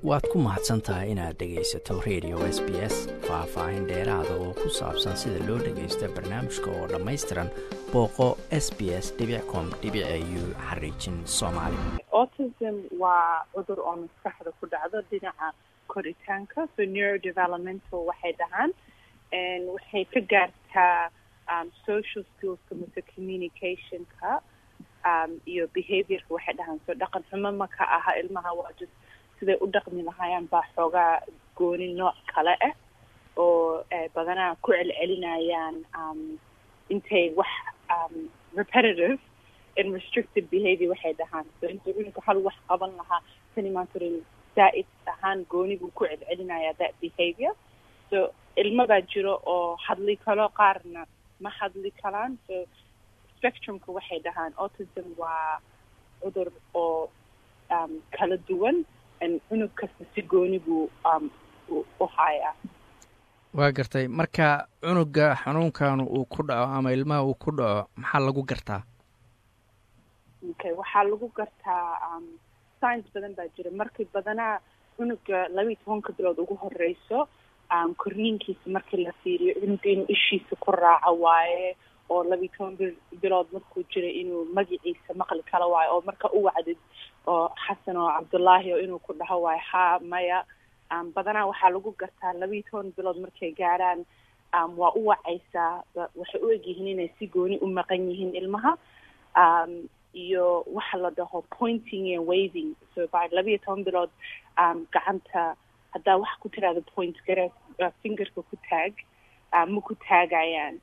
waad ku mahadsan tahay inaad dhegaysato radio s b s faah-faahin dheeraada oo ku saabsan sida loo dhagaysto barnaamijka oo dhammaystiran booqo s b s com u xariijin soomaali autism waa cudur oo maskaxda ku dhacdo dhinaca koritaanka so neurodevelopmental waxay dhahaan waxay ka gaartaa um, social skillska mase communicationka um, iyo behaviorka waxay dhahaan so dhaqan xumo ma ka aha ilmaha waa just siday u dhaqmi lahaayaan baa xoogaa gooni nooc kale ah oo badanaa ku celcelinayaan um, intay wax um, repetitive and restricted behavior waxay dhahaan so inta cunugka hal wax qaban lahaa tani maanta zaa-id ahaan gooni buu ku celcelinayaa that behavior so ilmo baa jiro oo hadli kalo qaarna ma hadli karaan so spectrumka waxay dhahaan autism waa cudur oo um, kala duwan cunug kasta si gooni buu um, u hayaa waa gartay marka cunuga xanuunkan uu ku dhaco ama ilmaha uu ku dhaco maxaa lagu gartaa okay waxaa lagu gartaa um, science badan baa jira markii badanaa cunuga labaiyi tobanka bilood ugu horeyso um, korniinkiisa markii la fiiriyo cunuga inuu ishiisa ku raaco waaye oo labaiyi toban bilood markuu jira inuu magaciisa maqli kala waayo oo marka u wacdid oo xasan oo cabdullaahi oo inuu ku dhaho waayo haa maya um, badanaa waxaa lagu gartaa labaiyi toban bilood markay gaarhaan um, waa u wacaysaa waxay u egyihiin inay si gooni u maqan yihiin ilmaha um, iyo waxa la dhaho pointing iyo waving so by labaiyo toban bilood um, gacanta haddaa wax ku tiraahdo point gare uh, fingerka ku taag uh, ma ku taagayaan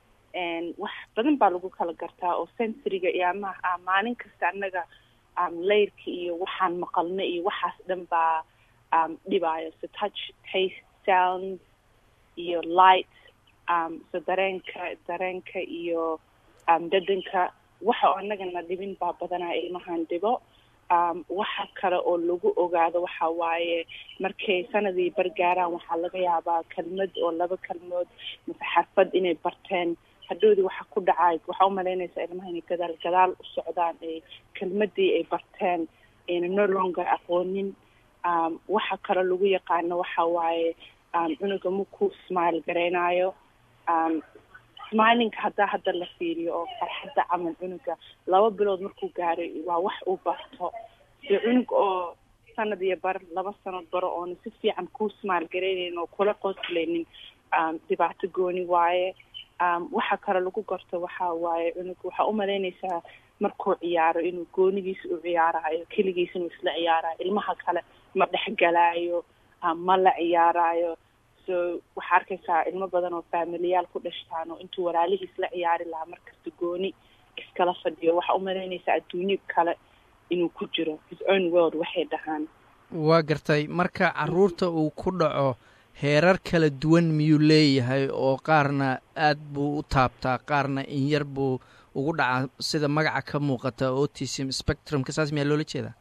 wax badan baa lagu kala gartaa oo sensoryga iyo ama maalin kasta annaga um, layrka iyo waxaan maqalno iyo waxaas dhan baa um, dhibaayo so touch taste sounds iyo light um, so dareenka dareenka iyo um, dadanka waxa oo annagana dhibin baa badanaa ilmahan dhibo um, waxa kale oo lagu ogaado waxa waaye markay sanadii bargaaraan waxaa laga yaabaa kelmad oo laba kelmood mase xarfad inay barteen hadhoodii waxa ku dhacay waxaa umalaynaysaa ilmaha inay gadaal gadaal u socdaan ee kelmadii ay barteen ayna no longer aqoonin um, waxa kale lagu yaqaano waxa waaye um, cunuga makuu smile gareynayo um, smilinka haddaa hadda la fiiriyo oo farxadda camal cunuga laba bilood markuu gaaray waa wax uu barto si cunug oo sanad iyo bar laba sanad baro oona si fiican kuu smile gareynayn oo kula qoslaynin um, dhibaato gooni waaye um, waxa kale lagu garto waxa waaye cunug waxaa umalaynaysaa markuu ciyaaro inuu goonigiisa u ciyaarayo keligiisa inuu isla ciyaarayo ilmaha kale ma dhexgalaayo um, ma la ciyaarayo so waxaa arkaysaa ilmo badan oo faamiliyaal ku dhashtaan oo intuu walaalihiis la ciyaari lahaa markasta gooni iskala fadhiyo waxaa umalaynaysaa adduunyo kale inuu ku jiro his own world waxay dhahaan waa gartay marka caruurta uu ku dhaco heerar kala duwan miyuu leeyahay oo qaarna aad buu u taabtaa qaarna in yar buu ugu dhacaa sida magaca ka muuqata autism spectrumka saas miyaa loola jeedaa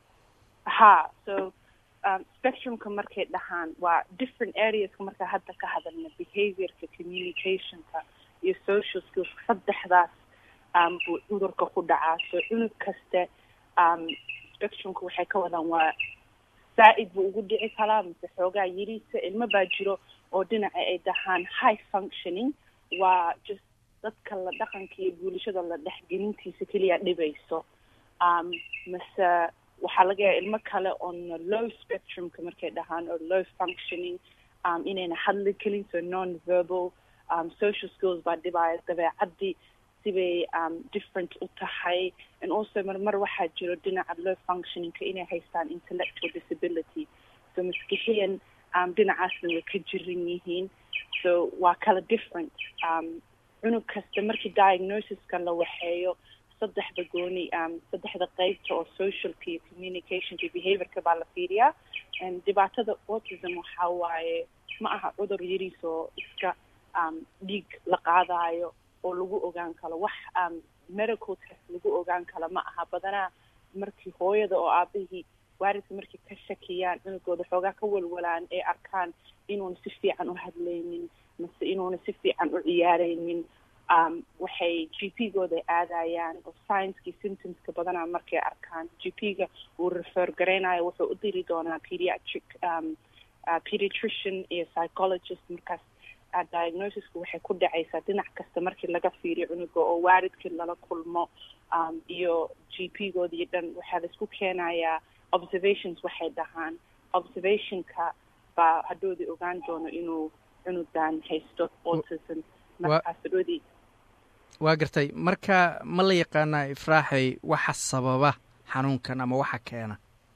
ha so um, spectrumka markay dhahaan waa different areaska markaa hadda ka hadalna behaviorka communicationka iyo social skills saddexdaas um, buu cudurka ku dhacaa so cunug kaste um, spectrumka waxay ka wadaan waa zaa-id buu ugu dhici karaa mise xoogaa yiriisa ilmo baa jiro oo dhinaca ay dhahaan high functioning waa just dadka la dhaqanka iyo bulshada la dhexgelintiisa keliya dhibayso um, mase waxaa laga yaaba ilmo kale on low spectrumka markay dhahaan oo low functioning um, inayna hadli kelin so non verbal um, social skills baa dhibaya dabeecadii sibay um, different u tahay and also marmar waxaa jiro dhinaca low functioningka inay haystaan intellectual disability so maskixiyan um, dhinacaasna way ka jiran yihiin so waa kala different um, cunug kasta markii diagnosiska la waxeeyo saddexda gooni um, saddexda qeybta oo socialka iyo communicationka iyo behaviorka baa la fiiriyaa dhibaatada autism waxaa waaye ma aha cudur yariis oo iska um, dhiig la qaadayo oo lagu ogaan karo wax um, medical test lagu ogaan karo ma aha badanaa markii hooyada oo aabihii waalidka markay ka shakiyaan cunugooda xoogaa ka walwalaan ee arkaan inuuna si fiican u hadlaynin mase inuuna si fiican u ciyaaraynin waxay g p gooda aadayaan oo sciencekii symptomska badanaa markay arkaan g p ga uu refer garaynayo wuxuu u diri doonaa pediatric pediatrician iyo psychologist markaas diagnosisku waxay ku dhacaysaa dhinac kasta markii laga fiiriyo cunuga oo waaridkii lala kulmo iyo g p gooda iyo dhan waxaa laisku keenayaa observations waxay dhahaan observationka baa hadhoodii ogaan doono inuu cunugan haysto autism markaas hadhoodii waa gartay marka ma la yaqaanaa ifraaxay waxa sababa xanuunkan ama waxa keena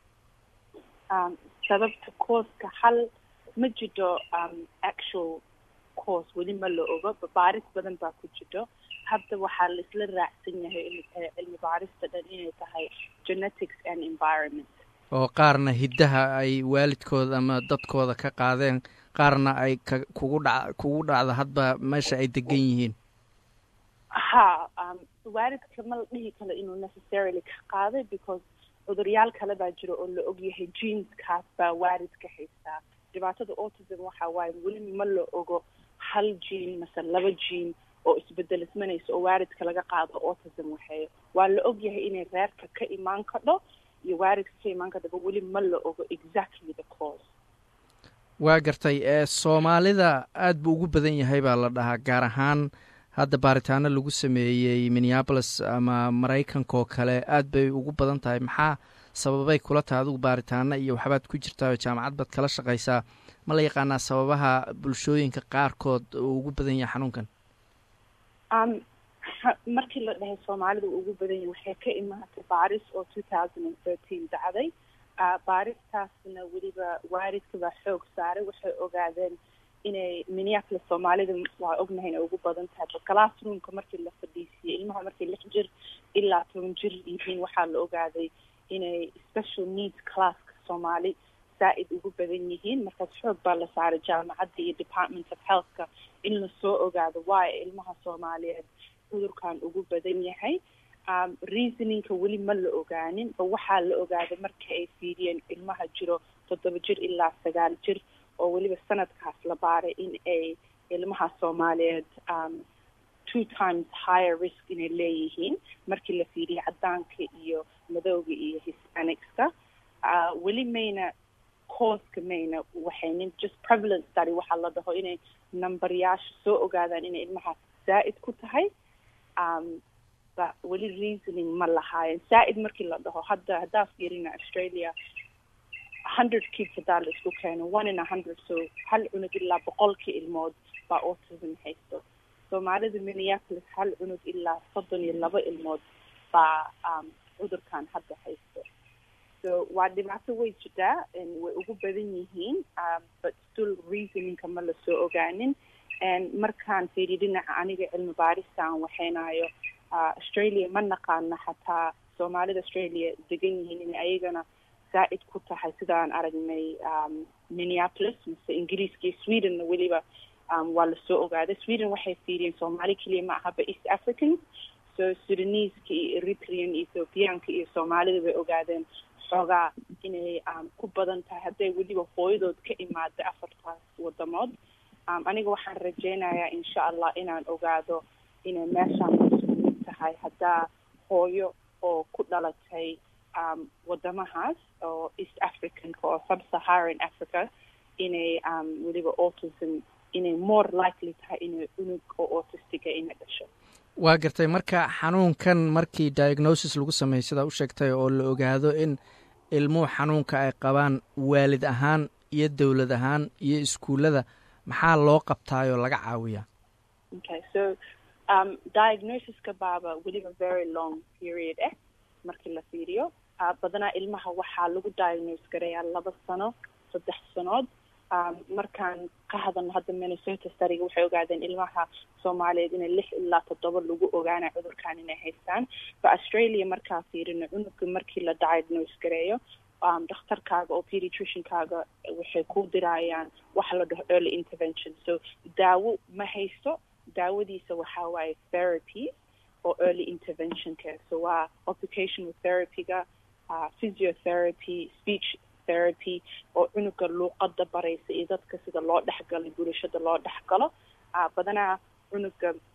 sababta cooska hal ma jidho actual course weli ma la ogo baaris badan baa ku jidho hadda waxaa la isla raacsan yahay cilmi baarista dhan inay tahay genetics and environment oo qaarna hiddaha ay waalidkooda ama dadkooda ka qaadeen qaarna ay ka kugu dha kugu dhacdo hadba meesha ay degan yihiin ha waalidka ma la dhihi karo inuu necessarily ka qaaday because cuduryaal kale baa jira oo la ogyahay jeanskaas baa waalidka haystaa dhibaatada autism waxa waaye weli ma la ogo hal jean mase laba jean oo isbedelismanaysa oo waalidka laga qaado autism waxeeyo waa la ogyahay inay reerka ka imaan kadho iyo waalidka ka imaan kadhoba weli ma la ogo exactly the cause waa gartay ee soomaalida aada buu ugu badan yahay baa la dhahaa gaar ahaan hadda baaritaano lagu sameeyey minneabolis ama maraykanka oo kale aad bay ugu badan tahay maxaa sababay kula tahay adigu baaritaano iyo waxbaad ku jirtaa oo jaamacad baad kala shaqaysaa ma la yaqaanaa sababaha bulshooyinka qaarkood uu ugu badan yahay xanuunkan markii la dhahay soomaalida uu ugu badan yahay waxay ka imaatay baaris oo two thousand and thirteen dacday baaristaasna weliba waalidka baa xoog saaray waxay ogaadeen inay minneapolis soomaalida waa ognahay inay ugu badan tahay classroomka markii la fadhiisiyey ilmaha markay lix jir ilaa toban jir yihiin waxaa la ogaaday inay special needs classka soomaali saa-id ugu badan yihiin markaas xoog baa la saaray jaamacadda iyo department of healthka in lasoo ogaado waayo ilmaha soomaaliyeed cudurkan ugu badan yahay reasoningka weli ma la ogaanin ba waxaa la ogaaday marka ay fiiriyeen ilmaha jiro toddoba jir ilaa sagaal jir oo weliba sanadkaas la baaray in ay ilmaha soomaaliyeed two times higher risk inay leeyihiin markii la fiiriyay caddaanka iyo madowga iyo hispanicska weli mayna cooska mayna waxaynin just prevalent study waxaa la dhaho inay numberyaasha soo ogaadaan inay ilmahaas zaa'id ku tahay ba weli reasoning ma lahaayeen zaa'id markii la dhaho hadda haddaa fiirina australia hundred kids haddaa la isku keeno one in a hundred so hal cunug ilaa boqolkii ilmood baa autism haysto soomaalida minneapolis hal cunug ilaa soddon iyo laba ilmood baa cudurkan hadda haysto so waa dhibaato way jirtaa way ugu badan yihiin but still reasoningka ma lasoo ogaanin markaan fiiriyo dhinaca aniga cilmi baarista aan waxaynayo australia ma naqaana xataa soomaalida australia degan yihiin inay ayagana zaa'id ku tahay sidaan aragnay minneapolis mise ingiriiska iyo swedenna weliba waa lasoo ogaaday sweden waxay fiiriyeen soomaali keliya ma ahaba east africans so sudaneska iyo eritrean ethiopiaanka iyo soomaalida bay ogaadeen xoogaa inay ku badan tahay hadday weliba hooyadood ka imaada afartaas wadamood aniga waxaan rajeynayaa insha allah inaan ogaado inay meeshaan isku mid tahay haddaa hooyo oo ku dhalatay wadamahaas oo east africanka oo sub-saharan africa inay weliba autism inay more likely tahay inay unug oo autistiga inay dhasho waa gartay marka xanuunkan markii diagnosis lagu sameeyey sidaa u sheegtay oo la ogaado in ilmuhu xanuunka ay qabaan waalid ahaan iyo dowlad ahaan iyo iskuullada maxaa loo qabtaayoo laga caawiyaa okay so um, diagnosiska baaba weliba very long period eh markii la fiiriyo uh, badanaa ilmaha waxaa lagu diagnose garayaa laba sano saddex sanood um, markaan ka hadalno hadda minnesota stariga waxay ogaadeen ilmaha soomaaliyeed inay lix ilaa toddoba lagu ogaana cudurkan inay haystaan ba australia markaa fiirino cunuga markii la diagnose gareeyo um, dhakhtarkaaga oo pediatriciankaaga waxay ku dirayaan waxa la dhaho early intervention so daawo ma haysto daawadiisa waxaa waaye therapy oo early interventionka so waa occupational therapyga uh, physiotherapy speech therapy oo cunuga luuqada baraysa iyo dadka sida loo dhexgalo bulashada loo dhexgalo uh, badanaa cunuga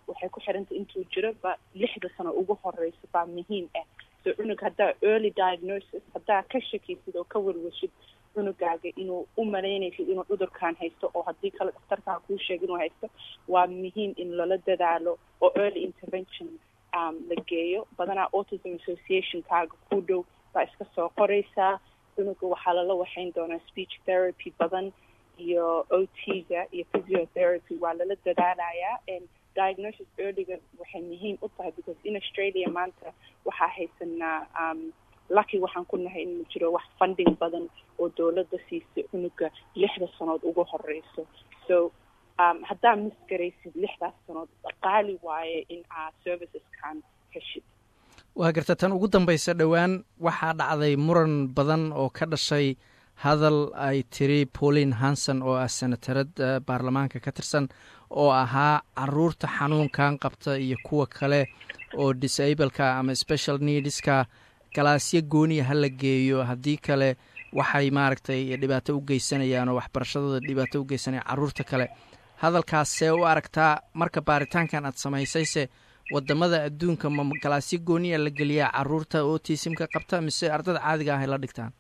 waxay ku xirantay intuu jiro ba lixda sano ugu horeyso baa muhiim ah so cunug haddaa early diagnosis haddaa ka shakaysid oo ka warwashid cunugaaga inuu u malaynaysid inuu cudurkan haysto oo haddii kale dhakhtarkaa kuu sheega inuu haysto waa muhiim in lala dadaalo oo early intervention um, la geeyo badanaa autism associationkaaga ku dhow baa iska soo qoraysaa cunuga waxaa lala waxayn doonaa speech therapy badan iyo o t-ga iyo physiotherapy waa lala dadaalayaa diagnosis earlyga waxay muhiim u tahay because in australia maanta waxaa haysanaa um, lucky waxaan ku nahay in jiro wax funding badan oo dowladda siisay cunuga lixda sanood ugu horeyso so um, haddaa misgaraysid lixdaas sanood qaali waaye in aa serviceskan heshid waa garta tan ugu dambaysa dhowaan waxaa dhacday muran badan oo ka dhashay hadal ay tiri pauline hanson oo ah senatarad baarlamaanka ka tirsan oo ahaa caruurta xanuunkan qabta iyo kuwa kale oo disableka ama special needska galaasyo gooniya ha la geeyo haddii kale waxay maaragtay dhibaato u geysanayaan oo waxbarashadooda dhibaato u geysanayaan carruurta kale hadalkaas see u aragtaa marka baaritaankan aad samaysayse wadamada adduunka ma galaasyo gooniya la geliyaa caruurta otisimka qabta mise ardada caadiga ah ay la dhigtaan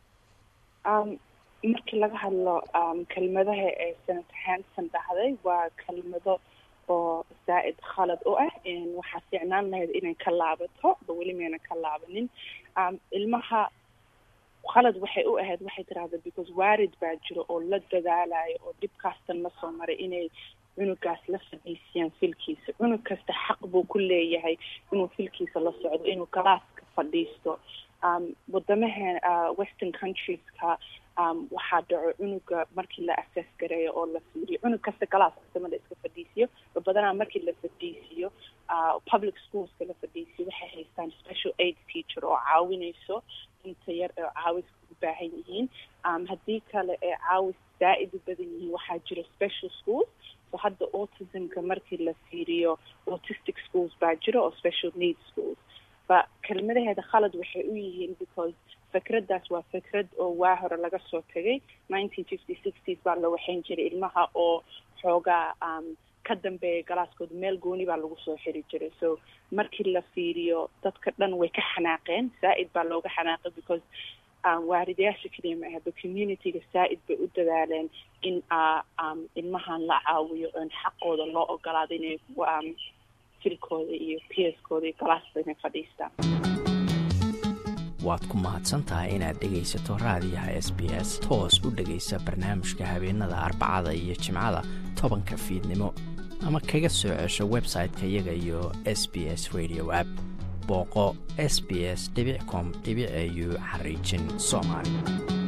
um, markii laga hadlo um, kelmadaha ee senator hanson dhahday waa kelmado oo zaa-id khalad u ah waxaa fiicnaan lahayd inay ka laabato ba weli mayna ka laabanin um, ilmaha khalad waxay u ahayd waxay tirahda because waarid baa jiro oo la dadaalayo oo dhibkaastan la soo maray inay cunugaas la fadhiisiyaan filkiisa cunug kasta xaq buu ku leeyahay inuu filkiisa la socdo inuu galaaska fadhiisto um, wadamaha uh, western countries-ka um, waxaa dhaco cunuga markii la assess gareeyo oo la fiiriyo cunug kasta galaas kastama la iska fadhiisiyo badanaa markii la fadhiisiyo uh, public schoolska la fadhiisiyo waxay haystaan special aid teacher oo caawinayso inta yar oo caawiska u baahan yihiin um, haddii kale ee caawis zaa-id u badan yihiin waxaa jira special schools so hadda autismka markii la fiiriyo autistic schools baa jira oo special need schools ba kelmadaheeda khalad waxay u yihiin because fikraddaas waa fikrad oo waa hore laga soo tegay nineteen fifty sixties baa la waxayn jiray ilmaha oo xoogaa um, ka dambeeya galaaskooda meel gooni baa lagu soo xiri jiray so markii la fiiriyo dadka dhan way ka xanaaqeen zaa-id baa looga xanaaqay because um, waaridayaasha keliya ma ahaba communityga zaa-id bay u dadaaleen in uh, um, ilmahan la caawiyo oon xaqooda loo ogolaado inay um, filkooda iyo pierskooda iyo galaaska inay fadhiistaan waad ku mahadsantahay inaad dhegaysato raadiyaha s b s toos u dhegaysa barnaamijka habeenada arbacada iyo jimcada tobanka fiidnimo ama kaga soo cesho website-ka iyaga iyo s b s radio app booqo s b s com au xariijin soomaali